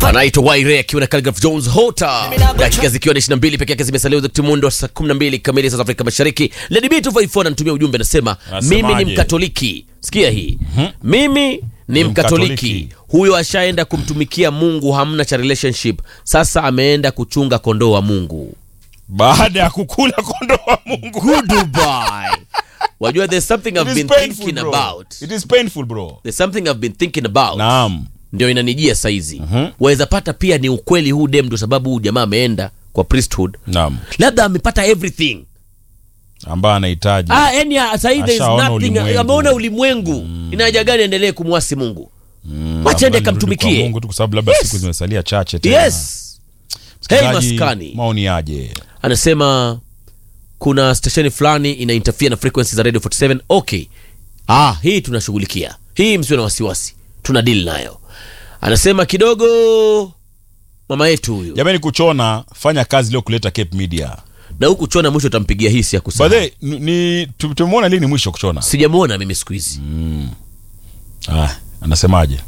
anaitwa Waire akiwa na Calgraph Jones Hota, dakika zikiwa ni 22 peke yake zimesalia za timundo wa saa 12 kamili saa Afrika Mashariki. Lady B 254 ananitumia ujumbe anasema, Anasemaje? mimi ni Mkatoliki. Sikia hii, mimi ni Mkatoliki. Mkatoliki. Huyo ashaenda kumtumikia Mungu, hamna cha relationship. Sasa ameenda kuchunga kondoo wa Mungu. baada ya kukula kondoo wa Mungu. Goodbye. Wajua, there's something It I've is been painful, thinking bro. about. It is painful bro. There's something I've been thinking about. Naam. ndio inanijia saizi waweza pata pia ni ukweli huu dem ndio sababu huu jamaa ameenda kwa priesthood Naam. labda amepata everything Ambaye anahitaji. ah, yani sahii there is Ashaona nothing ulimwengu. ameona ulimwengu ina haja gani aendelee kumwasi mungu Mm, wacha ende labda nirudi kwa kamtumikie. Mungu tu kwa sababu labda Yes. siku zimesalia chache tena. yes hey Msikilizaji, maskani Maoni aje? anasema kuna stesheni fulani ina interfere na frequency za radio 47 okay ah hii tunashughulikia hii msiwe na wasiwasi tuna deal nayo anasema kidogo mama yetu huyu Jamani kuchona fanya kazi leo kuleta Cape Media. na huku chona mwisho utampigia hisi ya By kusahau the way, ni- ni tu- tumemwona lini mwisho kuchona? sijamwona mimi siku hizi Ah, anasemaje?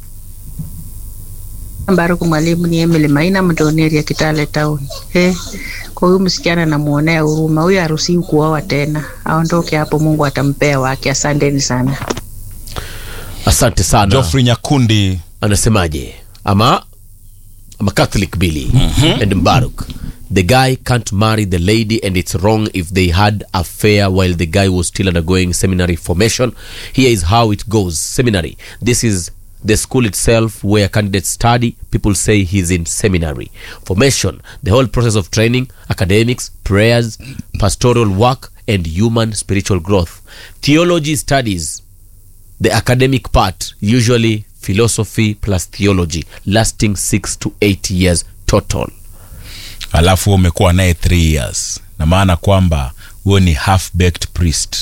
Baruku mwalimu ni Emily Maina Mdoneri ya Kitale Town. Eh, kwa huyu msichana namuonea huruma, huyu haruhusiwi kuoa tena, aondoke hapo, Mungu atampea wake. Asanteni sana. asante sana Geoffrey Nyakundi anasemaje ama ama catholic billy and mbaruk the guy can't marry the lady and it's wrong if they had affair while the guy was still undergoing seminary formation here is how it goes seminary this is the school itself where candidates study people say he's in seminary formation the whole process of training academics prayers pastoral work and human spiritual growth theology studies the academic part usually philosophy plus theology lasting 6 to 8 years total alafu umekuwa naye 3 years na maana kwamba huo ni half baked priest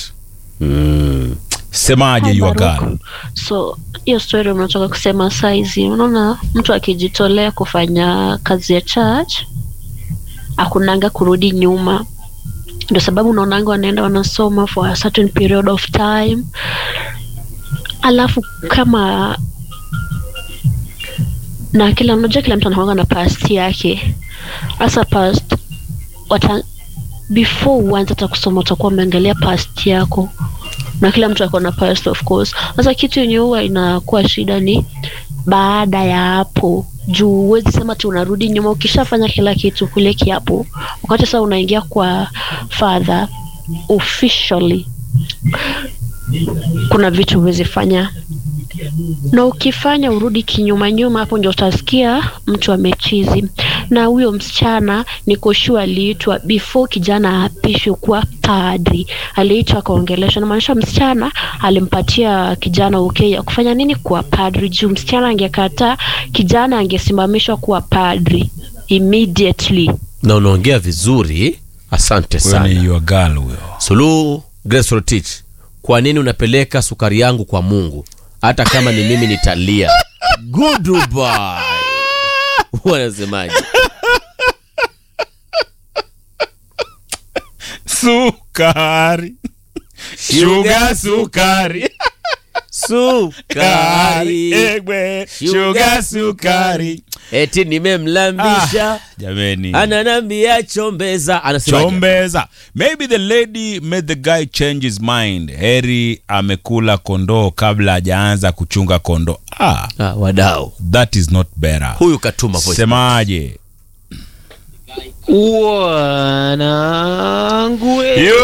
semaje you Baruku. girl so hiyo story unatoka kusema saizi unaona mtu akijitolea kufanya kazi ya church akunanga kurudi nyuma ndio sababu unaonanga wanaenda wanasoma for a certain period of time alafu kama na kila mmoja kila mtu anakuanga na past yake hasa past wata, before uanze hata kusoma utakuwa umeangalia past yako na kila mtu ako na past of course sasa kitu yenye huwa inakuwa shida ni baada ya hapo juu huwezi sema ti unarudi nyuma ukishafanya kila kitu kule kiapo wakati sasa unaingia kwa father officially kuna vitu huwezi fanya na ukifanya urudi kinyuma nyuma hapo ndio utasikia mtu amechizi na huyo msichana nikoshua aliitwa before kijana aapishwe kuwa padri aliitwa akaongeleshwa namaanisha msichana alimpatia kijana okay ya kufanya nini kuwa padri juu msichana angekataa kijana angesimamishwa kuwa padri immediately na unaongea vizuri asante huyo sana ni your girl huyo suluhu grace rotich kwa nini unapeleka sukari yangu kwa mungu hata kama ni mimi nitalia goodbye wanasemaje sukari Sugar, sukari sukari egwe Sugar, sugar sukari eti nimemlambisha jameni ananambia chombeza anasemaje chombeza maybe the lady made the guy change his mind heri amekula kondoo kabla hajaanza kuchunga kondoo ah, ah, wadau that is not better huyu katuma voice semaje wanangu we. Yo!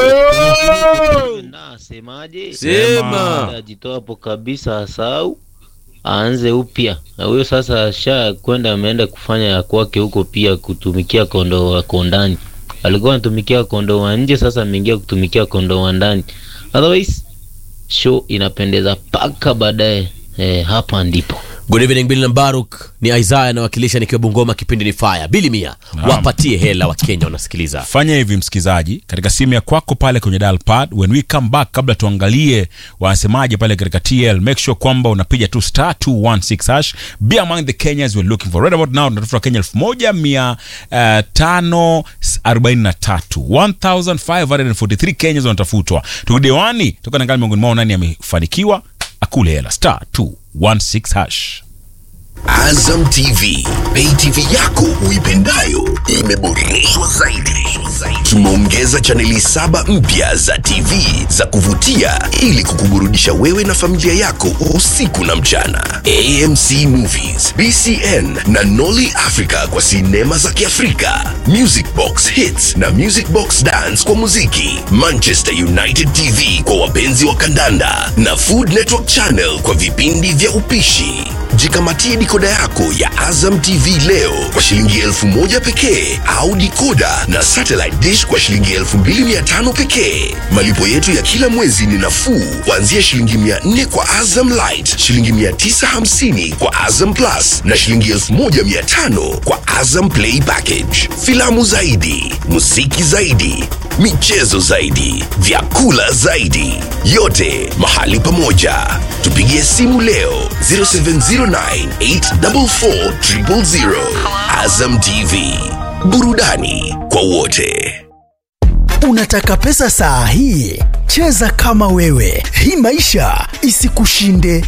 nasemaje sema ajitoa hapo kabisa asau aanze upya na huyo sasa asha kwenda ameenda kufanya ya kwake huko pia kutumikia kondoo wako ndani alikuwa anatumikia kondoo wa nje sasa ameingia kutumikia kondoo wa ndani otherwise show inapendeza mpaka baadaye eh, hapa ndipo good evening bili na baruk ni isaya anawakilisha nikiwa bungoma kipindi ni faya bili mia wapatie hela wa kenya wanasikiliza fanya hivi msikizaji katika simu ya kwako pale kwenye dial pad when we come back kabla tuangalie wanasemaje pale katika tl make sure kwamba unapiga tu star 216 hash be among the kenyans we're looking for right about now tunatafuta kenya 1543 1543 kenyans wanatafutwa tukidewani tukanangali miongoni mwao nani amefanikiwa akule hela star 216 hash Azam TV, pay TV yako uipendayo imeboreshwa zaidi. Tumeongeza chaneli saba mpya za TV za kuvutia ili kukuburudisha wewe na familia yako usiku na mchana. AMC Movies, BCN na Nolly Africa kwa sinema za Kiafrika, Music Box Hits na Music Box Dance kwa muziki, Manchester United TV kwa wapenzi wa kandanda na Food Network Channel kwa vipindi vya upishi. Jikamatie dikoda yako ya Azam TV leo kwa shilingi elfu moja pekee au dikoda na satellite dish kwa shilingi elfu mbili mia tano pekee. Malipo yetu ya kila mwezi ni nafuu kuanzia shilingi mia nne kwa Azam Light, shilingi mia tisa hamsini kwa Azam Plus na shilingi elfu moja mia tano kwa Azam Play Package. Filamu zaidi, muziki zaidi, michezo zaidi, vyakula zaidi, yote mahali pamoja. Tupigie simu leo 0709844000. Azam TV, burudani kwa wote. Unataka pesa saa hii? Cheza kama wewe, hii maisha isikushinde.